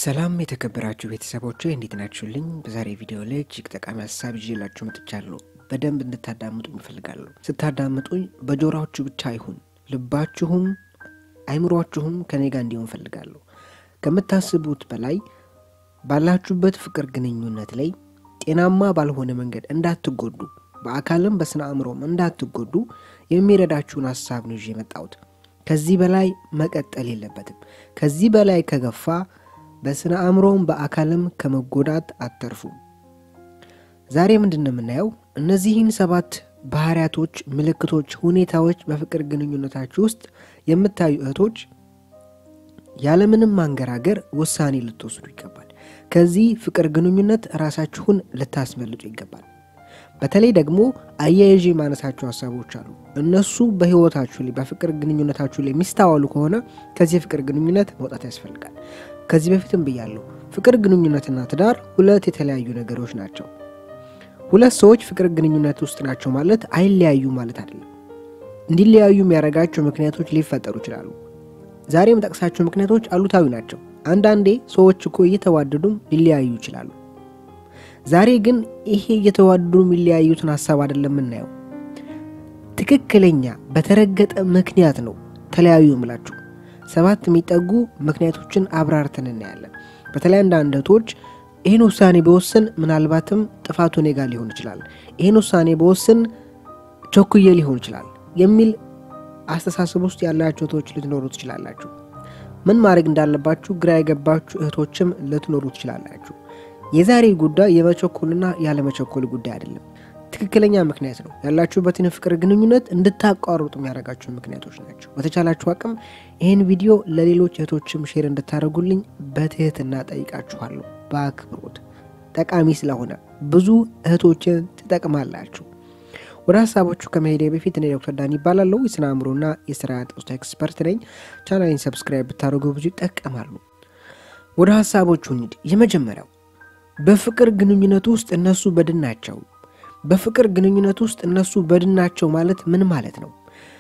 ሰላም የተከበራችሁ ቤተሰቦች እንዴት ናችሁልኝ? በዛሬ ቪዲዮ ላይ እጅግ ጠቃሚ ሀሳብ ይዤላችሁ መጥቻለሁ። በደንብ እንድታዳምጡኝ እፈልጋለሁ። ስታዳምጡኝ በጆሮአችሁ ብቻ አይሁን፣ ልባችሁም አይምሯችሁም ከኔ ጋር እንዲሆን እፈልጋለሁ። ከምታስቡት በላይ ባላችሁበት ፍቅር ግንኙነት ላይ ጤናማ ባልሆነ መንገድ እንዳትጎዱ፣ በአካልም በስነ አእምሮም እንዳትጎዱ የሚረዳችሁን ሀሳብ ነው ይዤ የመጣሁት። ከዚህ በላይ መቀጠል የለበትም። ከዚህ በላይ ከገፋ በስነ አእምሮም በአካልም ከመጎዳት አተርፉም። ዛሬ ምንድን ነው የምናየው? እነዚህን ሰባት ባህሪያቶች፣ ምልክቶች፣ ሁኔታዎች በፍቅር ግንኙነታችሁ ውስጥ የምታዩ እህቶች ያለምንም ማንገራገር ውሳኔ ልትወስዱ ይገባል። ከዚህ ፍቅር ግንኙነት ራሳችሁን ልታስመልጡ ይገባል። በተለይ ደግሞ አያይዤ የማነሳቸው ሀሳቦች አሉ። እነሱ በህይወታችሁ ላይ በፍቅር ግንኙነታችሁ ላይ የሚስተዋሉ ከሆነ ከዚህ የፍቅር ግንኙነት መውጣት ያስፈልጋል። ከዚህ በፊትም ብያለሁ፣ ፍቅር ግንኙነትና ትዳር ሁለት የተለያዩ ነገሮች ናቸው። ሁለት ሰዎች ፍቅር ግንኙነት ውስጥ ናቸው ማለት አይለያዩ ማለት አይደለም። እንዲለያዩ የሚያደርጋቸው ምክንያቶች ሊፈጠሩ ይችላሉ። ዛሬ የምጠቅሳቸው ምክንያቶች አሉታዊ ናቸው። አንዳንዴ ሰዎች እኮ እየተዋደዱም ሊለያዩ ይችላሉ። ዛሬ ግን ይሄ እየተዋደዱ የሚለያዩትን ሀሳብ አይደለም የምናየው። ትክክለኛ በተረገጠ ምክንያት ነው ተለያዩ የምላችሁ። ሰባት የሚጠጉ ምክንያቶችን አብራርተን እናያለን። በተለይ አንዳንድ እህቶች ይህን ውሳኔ በወስን ምናልባትም ጥፋቱ እኔ ጋር ሊሆን ይችላል፣ ይህን ውሳኔ በወስን ቸኩዬ ሊሆን ይችላል የሚል አስተሳሰብ ውስጥ ያላችሁ እህቶች ልትኖሩ ትችላላችሁ። ምን ማድረግ እንዳለባችሁ ግራ የገባችሁ እህቶችም ልትኖሩ ትችላላችሁ። የዛሬ ጉዳይ የመቸኮልና ያለመቸኮል ጉዳይ አይደለም። ትክክለኛ ምክንያት ነው። ያላችሁበትን ፍቅር ግንኙነት እንድታቋርጡ የሚያደርጋችሁ ምክንያቶች ናቸው። በተቻላችሁ አቅም ይህን ቪዲዮ ለሌሎች እህቶችም ሼር እንድታደርጉልኝ በትህትና ጠይቃችኋለሁ። በአክብሮት ጠቃሚ ስለሆነ ብዙ እህቶችን ትጠቅማላችሁ። ወደ ሀሳቦቹ ከመሄዴ በፊት እኔ ዶክተር ዳን ይባላለሁ። የስነ አእምሮና የስራ ጤና ኤክስፐርት ነኝ። ቻናሌን ሰብስክራይብ ብታደርጉ ብዙ ይጠቀማሉ። ወደ ሀሳቦቹ እንሂድ። የመጀመሪያው በፍቅር ግንኙነት ውስጥ እነሱ በድን ናቸው። በፍቅር ግንኙነት ውስጥ እነሱ በድን ናቸው ማለት ምን ማለት ነው?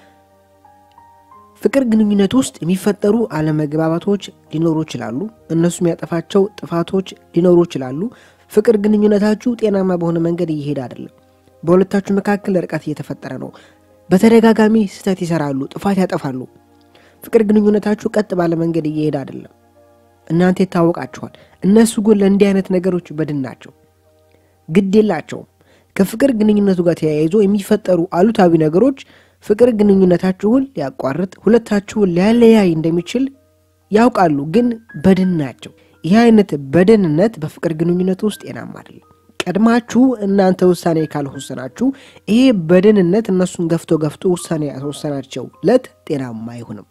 ፍቅር ግንኙነት ውስጥ የሚፈጠሩ አለመግባባቶች ሊኖሩ ይችላሉ። እነሱ የሚያጠፋቸው ጥፋቶች ሊኖሩ ይችላሉ። ፍቅር ግንኙነታችሁ ጤናማ በሆነ መንገድ እየሄደ አይደለም። በሁለታችሁ መካከል ርቀት እየተፈጠረ ነው። በተደጋጋሚ ስህተት ይሰራሉ፣ ጥፋት ያጠፋሉ። ፍቅር ግንኙነታችሁ ቀጥ ባለ መንገድ እየሄደ አይደለም። እናንተ ይታወቃችኋል። እነሱ ግን ለእንዲህ አይነት ነገሮች በድን ናቸው፣ ግድ የላቸውም። ከፍቅር ግንኙነቱ ጋር ተያይዞ የሚፈጠሩ አሉታዊ ነገሮች ፍቅር ግንኙነታችሁን ሊያቋርጥ፣ ሁለታችሁን ሊያለያይ እንደሚችል ያውቃሉ፣ ግን በድን ናቸው። ይህ አይነት በድንነት በፍቅር ግንኙነት ውስጥ ጤናማ አይደለም። ቀድማችሁ እናንተ ውሳኔ ካልወሰናችሁ ይሄ በድንነት እነሱን ገፍቶ ገፍቶ ውሳኔ ያስወሰናቸው ለት ጤናማ አይሆንም።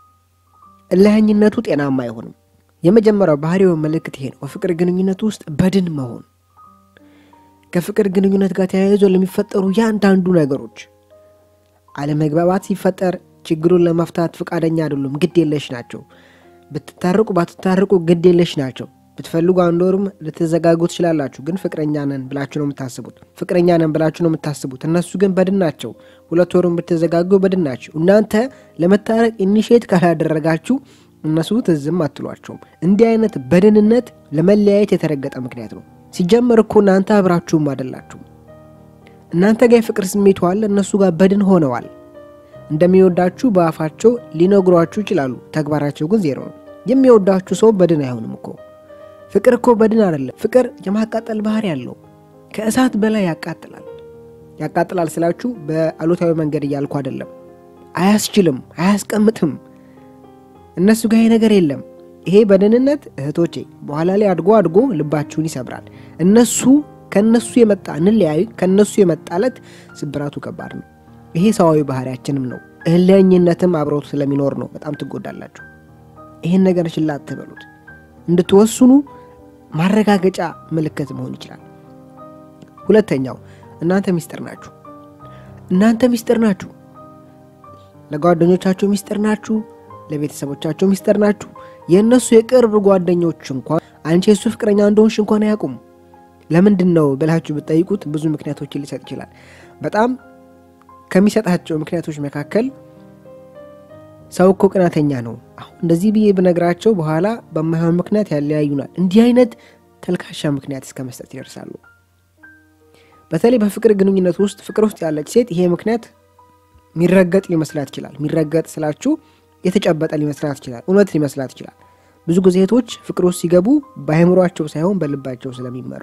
እልህኝነቱ ጤናማ አይሆንም። የመጀመሪያው ባህሪው ምልክት ይሄ ነው። በፍቅር ግንኙነት ውስጥ በድን መሆን ከፍቅር ግንኙነት ጋር ተያይዞ ለሚፈጠሩ ያንዳንዱ ነገሮች አለመግባባት ሲፈጠር ችግሩን ለመፍታት ፈቃደኛ አይደሉም፣ ግድ የለሽ ናቸው። ብትታርቁ ባትታርቁ ግድ የለሽ ናቸው። ብትፈልጉ አንድ ወርም ልትዘጋጉ ትችላላችሁ፣ ግን ፍቅረኛ ነን ብላችሁ ነው የምታስቡት። ፍቅረኛ ነን ብላችሁ ነው የምታስቡት። እነሱ ግን በድን ናቸው። ሁለት ወርም ብትዘጋጉ በድን ናቸው። እናንተ ለመታረቅ ኢኒሼት ካላደረጋችሁ እነሱ ትዝም አትሏቸውም። እንዲህ አይነት በድንነት ለመለያየት የተረገጠ ምክንያት ነው። ሲጀመር እኮ እናንተ አብራችሁም አይደላችሁም። እናንተ ጋር የፍቅር ስሜቱ አለ፣ እነሱ ጋር በድን ሆነዋል። እንደሚወዳችሁ በአፋቸው ሊነግሯችሁ ይችላሉ፣ ተግባራቸው ግን ዜሮ ነው። የሚወዳችሁ ሰው በድን አይሆንም እኮ። ፍቅር እኮ በድን አይደለም። ፍቅር የማቃጠል ባህሪ ያለው ከእሳት በላይ ያቃጥላል። ያቃጥላል ስላችሁ በአሉታዊ መንገድ እያልኩ አይደለም። አያስችልም፣ አያስቀምጥም። እነሱ ጋር ይሄ ነገር የለም። ይሄ በደህንነት እህቶቼ በኋላ ላይ አድጎ አድጎ ልባችሁን ይሰብራል። እነሱ ከነሱ የመጣ እንለያዩ ከነሱ የመጣለት ስብራቱ ከባድ ነው። ይሄ ሰዋዊ ባህሪያችንም ነው። እልህኝነትም አብረውት ስለሚኖር ነው። በጣም ትጎዳላችሁ። ይህን ነገር ችላ አትበሉት። እንድትወስኑ ማረጋገጫ ምልክት መሆን ይችላል። ሁለተኛው እናንተ ሚስጥር ናችሁ። እናንተ ሚስጥር ናችሁ። ለጓደኞቻቸው ሚስጥር ናችሁ። ለቤተሰቦቻቸው ሚስጥር ናችሁ። የእነሱ የቅርብ ጓደኞች እንኳን አንቺ የሱ ፍቅረኛ እንደሆንሽ እንኳን አያውቁም። ለምንድን ነው ብላችሁ ብትጠይቁት ብዙ ምክንያቶችን ሊሰጥ ይችላል። በጣም ከሚሰጣቸው ምክንያቶች መካከል ሰው እኮ ቅናተኛ ነው። አሁን እንደዚህ ብዬ ብነግራቸው በኋላ በማይሆን ምክንያት ያለያዩናል። እንዲህ አይነት ተልካሻ ምክንያት እስከ መስጠት ይደርሳሉ። በተለይ በፍቅር ግንኙነት ውስጥ ፍቅር ውስጥ ያለች ሴት ይሄ ምክንያት ሚረገጥ ሊመስላት ይችላል። ሚረገጥ ስላችሁ የተጨበጠ ሊመስላት ይችላል። እውነት ሊመስላት ይችላል። ብዙ ጊዜ ሴቶች ፍቅር ውስጥ ሲገቡ በአእምሯቸው ሳይሆን በልባቸው ስለሚመሩ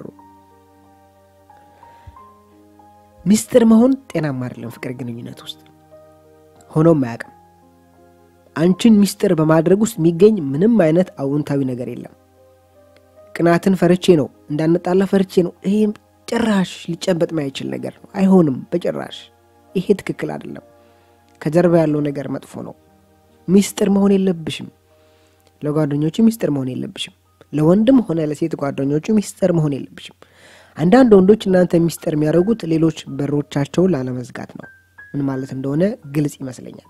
ሚስጥር መሆን ጤናማ አይደለም። ፍቅር ግንኙነት ውስጥ ሆኖም አያውቅም። አንቺን ሚስጥር በማድረግ ውስጥ የሚገኝ ምንም አይነት አዎንታዊ ነገር የለም። ቅናትን ፈርቼ ነው እንዳንጣላ ፈርቼ ነው። ይሄ ጭራሽ ሊጨበጥ ማይችል ነገር ነው። አይሆንም በጭራሽ። ይሄ ትክክል አይደለም። ከጀርባ ያለው ነገር መጥፎ ነው። ሚስጥር መሆን የለብሽም። ለጓደኞቹ ሚስጥር መሆን የለብሽም። ለወንድም ሆነ ለሴት ጓደኞቹ ሚስጥር መሆን የለብሽም። አንዳንድ ወንዶች እናንተ ሚስጥር የሚያደርጉት ሌሎች በሮቻቸውን ላለመዝጋት ነው። ምን ማለት እንደሆነ ግልጽ ይመስለኛል።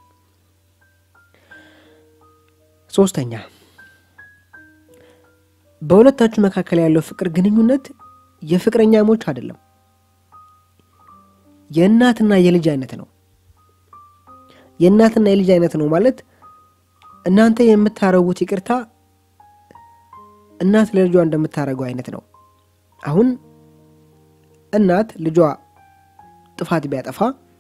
ሶስተኛ በሁለታችሁ መካከል ያለው ፍቅር ግንኙነት የፍቅረኛሞች አይደለም፣ የእናትና የልጅ አይነት ነው። የእናትና የልጅ አይነት ነው ማለት እናንተ የምታረጉት ይቅርታ እናት ለልጇ እንደምታደርገው አይነት ነው። አሁን እናት ልጇ ጥፋት ቢያጠፋ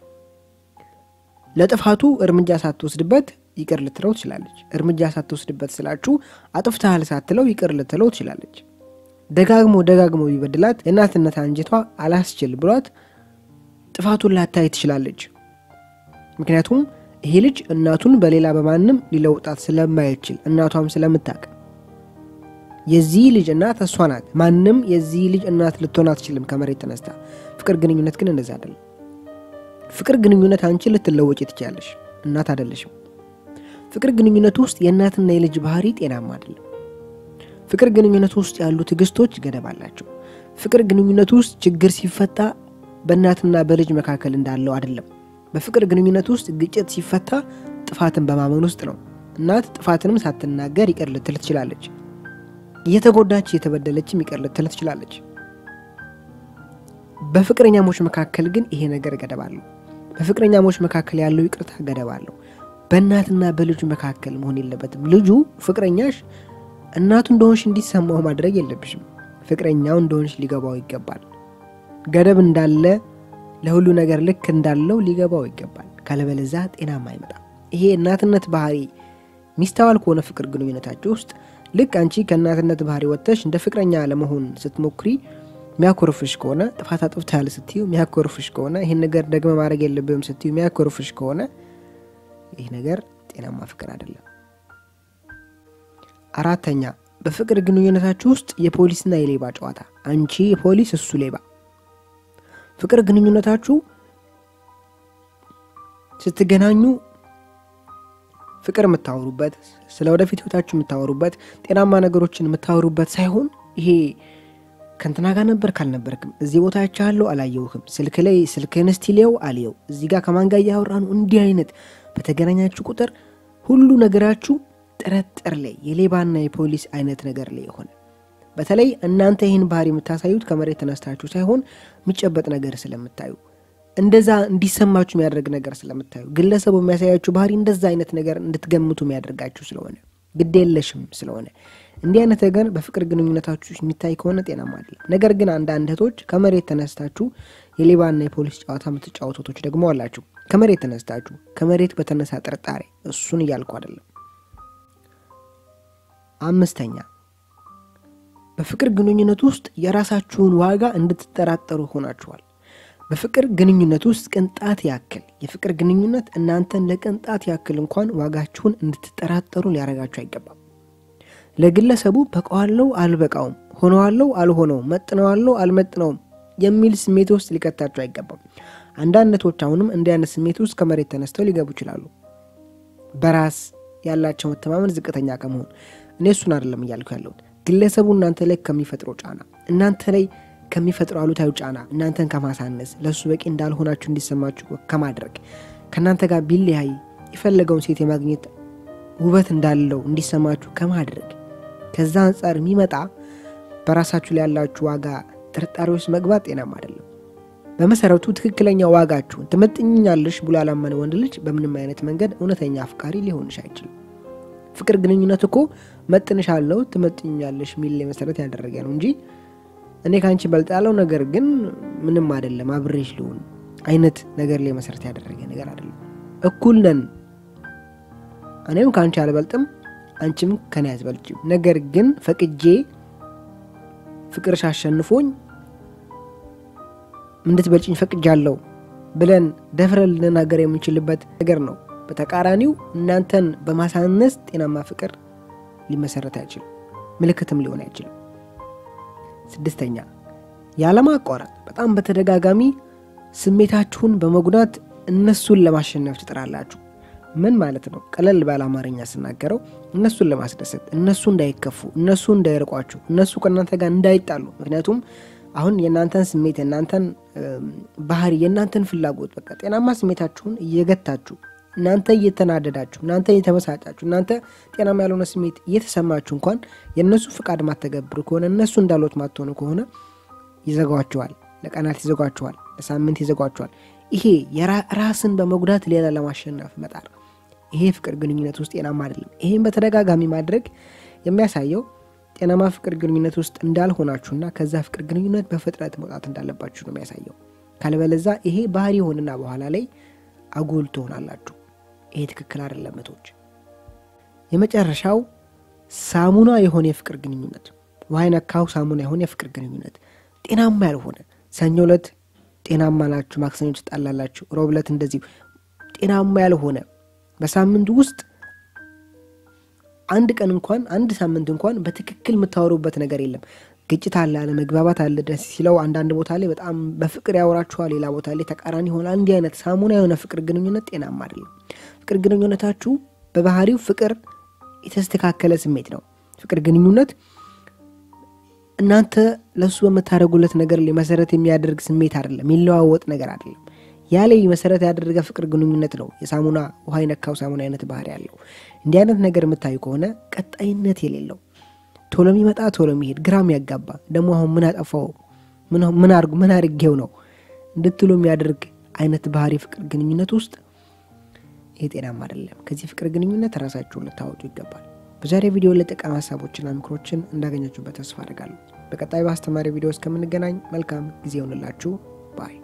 ለጥፋቱ እርምጃ ሳትወስድበት ይቅር ልትለው ትችላለች። እርምጃ ሳትወስድበት ስላችሁ አጥፍተሃል ሳትለው ይቅር ልትለው ትችላለች። ደጋግሞ ደጋግሞ ቢበድላት የእናትነት አንጀቷ አላስችል ብሏት ጥፋቱን ላታይ ትችላለች። ምክንያቱም ይሄ ልጅ እናቱን በሌላ በማንም ሊለውጣት ስለማይችል እናቷም ስለምታውቅ የዚህ ልጅ እናት እሷ ናት። ማንም የዚህ ልጅ እናት ልትሆን አትችልም ከመሬት ተነስታ። ፍቅር ግንኙነት ግን እንደዛ አይደለም። ፍቅር ግንኙነት አንቺ ልትለወጭ ትችላለሽ፣ እናት አይደለሽም። ፍቅር ግንኙነት ውስጥ የእናትና የልጅ ባህሪ ጤናማ አይደለም። ፍቅር ግንኙነት ውስጥ ያሉ ትዕግስቶች ገደብ አላቸው። ፍቅር ግንኙነት ውስጥ ችግር ሲፈታ በእናትና በልጅ መካከል እንዳለው አይደለም። በፍቅር ግንኙነት ውስጥ ግጭት ሲፈታ ጥፋትን በማመን ውስጥ ነው። እናት ጥፋትንም ሳትናገር ይቅር ልትል ትችላለች። እየተጎዳች እየተበደለችም ይቅር ልትል ትችላለች። በፍቅረኛሞች መካከል ግን ይሄ ነገር ገደብ አለው። በፍቅረኛሞች መካከል ያለው ይቅርታ ገደብ አለው። በእናትና በልጁ መካከል መሆን የለበትም። ልጁ ፍቅረኛሽ እናቱ እንደሆንሽ እንዲሰማው ማድረግ የለብሽም። ፍቅረኛው እንደሆንሽ ሊገባው ይገባል። ገደብ እንዳለ ለሁሉ ነገር ልክ እንዳለው ሊገባው ይገባል። ካለበለዛ ጤናማ አይመጣም። ይሄ እናትነት ባህሪ ሚስተዋል ከሆነ ፍቅር ግንኙነታችሁ ውስጥ ልክ አንቺ ከእናትነት ባህሪ ወጥተሽ እንደ ፍቅረኛ ለመሆን ስትሞክሪ ሚያኮርፍሽ ከሆነ ጥፋት አጥፍተሃል ስትዩ ሚያኮርፍሽ ከሆነ ይህን ነገር ደግመ ማድረግ የለብህም ስትዩ ሚያኮርፍሽ ከሆነ ይህ ነገር ጤናማ ፍቅር አይደለም። አራተኛ በፍቅር ግንኙነታችሁ ውስጥ የፖሊስና የሌባ ጨዋታ፣ አንቺ የፖሊስ እሱ ሌባ። ፍቅር ግንኙነታችሁ ስትገናኙ ፍቅር የምታወሩበት ስለ ወደፊት ህይወታችሁ የምታወሩበት ጤናማ ነገሮችን የምታወሩበት ሳይሆን ይሄ ከንትና ጋር ነበር ካልነበርክም እዚህ ቦታ ያቻለሁ አላየውህም፣ ስልክ ላይ ስልክህን እስቲ ሊየው አልየው፣ እዚህ ጋር ከማን ጋር እያወራ ነው፣ እንዲህ አይነት በተገናኛችሁ ቁጥር ሁሉ ነገራችሁ ጥርጥር ላይ የሌባና የፖሊስ አይነት ነገር ላይ የሆነ በተለይ እናንተ ይህን ባህሪ የምታሳዩት ከመሬት ተነስታችሁ ሳይሆን የሚጨበጥ ነገር ስለምታዩ እንደዛ እንዲሰማችሁ የሚያደርግ ነገር ስለምታዩ ግለሰቡ የሚያሳያችሁ ባህሪ እንደዛ አይነት ነገር እንድትገምቱ የሚያደርጋችሁ ስለሆነ ግድ የለሽም ስለሆነ እንዲህ አይነት ነገር በፍቅር ግንኙነታችሁ የሚታይ ከሆነ ጤናማ አይደለም። ነገር ግን አንዳንድ እህቶች ከመሬት ተነስታችሁ የሌባና የፖሊስ ጨዋታ የምትጫወቱ እህቶች ደግሞ አላችሁ። ከመሬት ተነስታችሁ ከመሬት በተነሳ ጥርጣሬ፣ እሱን እያልኩ አይደለም። አምስተኛ በፍቅር ግንኙነት ውስጥ የራሳችሁን ዋጋ እንድትጠራጠሩ ሆናችኋል። በፍቅር ግንኙነት ውስጥ ቅንጣት ያክል የፍቅር ግንኙነት እናንተን ለቅንጣት ያክል እንኳን ዋጋችሁን እንድትጠራጠሩ ሊያደርጋችሁ አይገባም። ለግለሰቡ በቀዋለው አልበቃውም፣ ሆነዋለው አልሆነውም፣ መጥነዋለው አልመጥነውም የሚል ስሜት ውስጥ ሊከታችሁ አይገባም። አንዳንዶች አሁንም እንዲህ አይነት ስሜት ውስጥ ከመሬት ተነስተው ሊገቡ ይችላሉ። በራስ ያላቸው መተማመን ዝቅተኛ ከመሆን እኔ እሱን አይደለም እያልኩ ያለሁት ግለሰቡ እናንተ ላይ ከሚፈጥረው ጫና እናንተ ላይ ከሚፈጥረው አሉታዊ ጫና እናንተን ከማሳነስ ለእሱ በቂ እንዳልሆናችሁ እንዲሰማችሁ ከማድረግ ከእናንተ ጋር ቢለያይ የፈለገውን ሴት የማግኘት ውበት እንዳለው እንዲሰማችሁ ከማድረግ ከዛ አንጻር የሚመጣ በራሳችሁ ላይ ያላችሁ ዋጋ ጥርጣሬ ውስጥ መግባት ጤናማ አይደለም። በመሰረቱ ትክክለኛ ዋጋችሁን ትመጥኛለሽ ብሎ ያላመነ ወንድ ልጅ በምንም አይነት መንገድ እውነተኛ አፍቃሪ ሊሆንሽ አይችልም። ፍቅር ግንኙነት እኮ መጥንሻለሁ፣ ትመጥኛለሽ የሚል መሰረት ያደረገ ነው እንጂ እኔ ከአንቺ በልጣለው ነገር ግን ምንም አይደለም አብሬሽ ልሆን አይነት ነገር ላይ መሰረት ያደረገ ነገር አይደለም። እኩል ነን። እኔም ከአንቺ አልበልጥም፣ አንቺም ከኔ አትበልጭም። ነገር ግን ፈቅጄ ፍቅርሽ አሸንፎኝ እንድትበልጭኝ ፈቅጃለሁ ብለን ደፍረን ልንናገር የምንችልበት ነገር ነው። በተቃራኒው እናንተን በማሳነስ ጤናማ ፍቅር ሊመሰረት አይችልም፣ ምልክትም ሊሆን አይችልም። ስድስተኛ ያለማቋረጥ በጣም በተደጋጋሚ ስሜታችሁን በመጉዳት እነሱን ለማሸነፍ ትጥራላችሁ። ምን ማለት ነው? ቀለል ባለ አማርኛ ስናገረው እነሱን ለማስደሰት፣ እነሱ እንዳይከፉ፣ እነሱ እንዳይርቋችሁ፣ እነሱ ከእናንተ ጋር እንዳይጣሉ። ምክንያቱም አሁን የእናንተን ስሜት የእናንተን ባህሪ የእናንተን ፍላጎት በቃ ጤናማ ስሜታችሁን እየገታችሁ እናንተ እየተናደዳችሁ እናንተ እየተበሳጫችሁ እናንተ ጤናማ ያልሆነ ስሜት እየተሰማችሁ እንኳን የእነሱ ፍቃድ ማተገብሩ ከሆነ እነሱ እንዳሉት ማትሆኑ ከሆነ ይዘጓችኋል። ለቀናት ይዘጓችኋል፣ ለሳምንት ይዘጓችኋል። ይሄ ራስን በመጉዳት ሌላ ለማሸነፍ መጣር፣ ይሄ ፍቅር ግንኙነት ውስጥ ጤናማ አይደለም። ይሄን በተደጋጋሚ ማድረግ የሚያሳየው ጤናማ ፍቅር ግንኙነት ውስጥ እንዳልሆናችሁና ከዛ ፍቅር ግንኙነት በፍጥነት መውጣት እንዳለባችሁ ነው የሚያሳየው። ካልበለዛ ይሄ ባህሪ ሆንና በኋላ ላይ አጉል ትሆናላችሁ። ይሄ ትክክል አይደለም እህቶች። የመጨረሻው ሳሙና የሆነ የፍቅር ግንኙነት፣ ውሃ ነካው ሳሙና የሆነ የፍቅር ግንኙነት ጤናማ ያልሆነ ሰኞ ዕለት ጤናማ ናችሁ፣ ማክሰኞ ትጣላላችሁ፣ ሮብ ዕለት እንደዚሁ ጤናማ ያልሆነ በሳምንቱ ውስጥ አንድ ቀን እንኳን አንድ ሳምንት እንኳን በትክክል የምታወሩበት ነገር የለም። ግጭት አለ፣ አለመግባባት አለ። ደስ ሲለው አንዳንድ ቦታ ላይ በጣም በፍቅር ያወራችኋል፣ ሌላ ቦታ ላይ ተቃራኒ ይሆናል። እንዲህ አይነት ሳሙና የሆነ ፍቅር ግንኙነት ጤናማ አይደለም። ፍቅር ግንኙነታችሁ በባህሪው ፍቅር የተስተካከለ ስሜት ነው። ፍቅር ግንኙነት እናንተ ለእሱ በምታደርጉለት ነገር ላይ መሰረት የሚያደርግ ስሜት አይደለም፣ የሚለዋወጥ ነገር አይደለም። ያ ላይ መሰረት ያደረገ ፍቅር ግንኙነት ነው። የሳሙና ውሃ የነካው ሳሙና አይነት ባህሪ ያለው እንዲህ አይነት ነገር የምታዩ ከሆነ ቀጣይነት የሌለው ቶሎ የሚመጣ ቶሎ የሚሄድ ግራም ያጋባ ደግሞ አሁን ምን አጠፋው ምን አድርጌው ነው እንድትሉ የሚያደርግ አይነት ባህሪ ፍቅር ግንኙነት ውስጥ ይህ ጤናማ አይደለም። ከዚህ ፍቅር ግንኙነት ራሳችሁን ልታወጡ ይገባል። በዛሬ ቪዲዮ ለጠቃሚ ሀሳቦችና ምክሮችን እንዳገኛችሁበት ተስፋ አድርጋለሁ። በቀጣይ በአስተማሪ ቪዲዮ እስከምንገናኝ መልካም ጊዜ ይሆንላችሁ ባይ